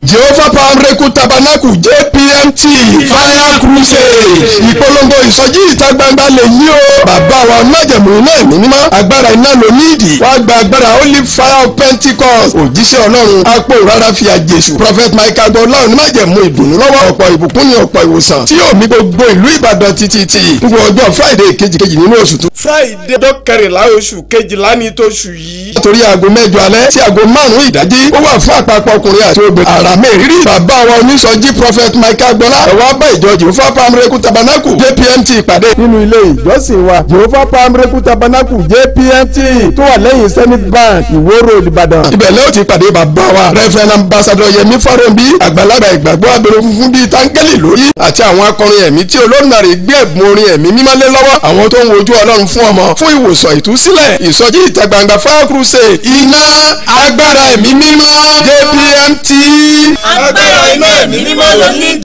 jehovah power miracle tabernacle jpmt fire crusade ìpolongo ìsọjí ìta gbangba lè yí o bàbá wa májẹ̀mú iná ẹ̀mí mímọ́ agbára iná ló ní ìdí wàá gba agbára holy fire of pentecost òjíṣẹ́ ọlọ́run apò rárá fi àjèṣù prophet michael gbọ́láhùn ní májẹ̀mú ìdùnnú lọ́wọ́ ọ̀pọ̀ ìbùkún ní ọ̀pọ̀ ìwòsàn tí yóò mì gbogbo ìlú ìbàdàn títí tí gbogbo ọjọ́ friday kejìkejì nínú oṣù tó. friday ọjọ́ kẹrìnlá oṣù kejìlá ní tóṣù yìí. látòrí aago mẹ́jọ alẹ́ sí aago márùn-ún ìdájí ó wà fún àpapọ̀ ọkùnrin àti obìnrin àrà mẹ́rìírí bàbá wa onísọjí prophet michael gbọ́lá ẹ̀wọ̀n abá ìjọ jehovah pamreku tabernacle jpmt ìpàdé nínú ilé ìjọsìn wa jehovah pamreku tabernacle jpmt tó wà lẹ́yìn zenith bank ìwó road ìbàdàn. ibẹ̀ lẹ́yìn tí ìpàdé bàbá wa reverend ambassador yẹmi farobi àgbàlagbà ìgbàgbọ́ abẹ́rẹ́ funfun bíi táńgẹ́lì lórí àti àwọn akọrin ẹ̀mí tí olóńgbàrè gbé ẹ̀bùn orin ẹ̀mí mímọ́lé lọ́wọ́ àwọn tó ń wojú ọlọ́run fún ọmọ fún ìwòsàn ìtúsílẹ̀ ìsọjí ìta gbangba fire crusade iná agbára ẹ̀mí mímọ́ jpmt agbára iná ẹ̀mí mímọ́ ló ní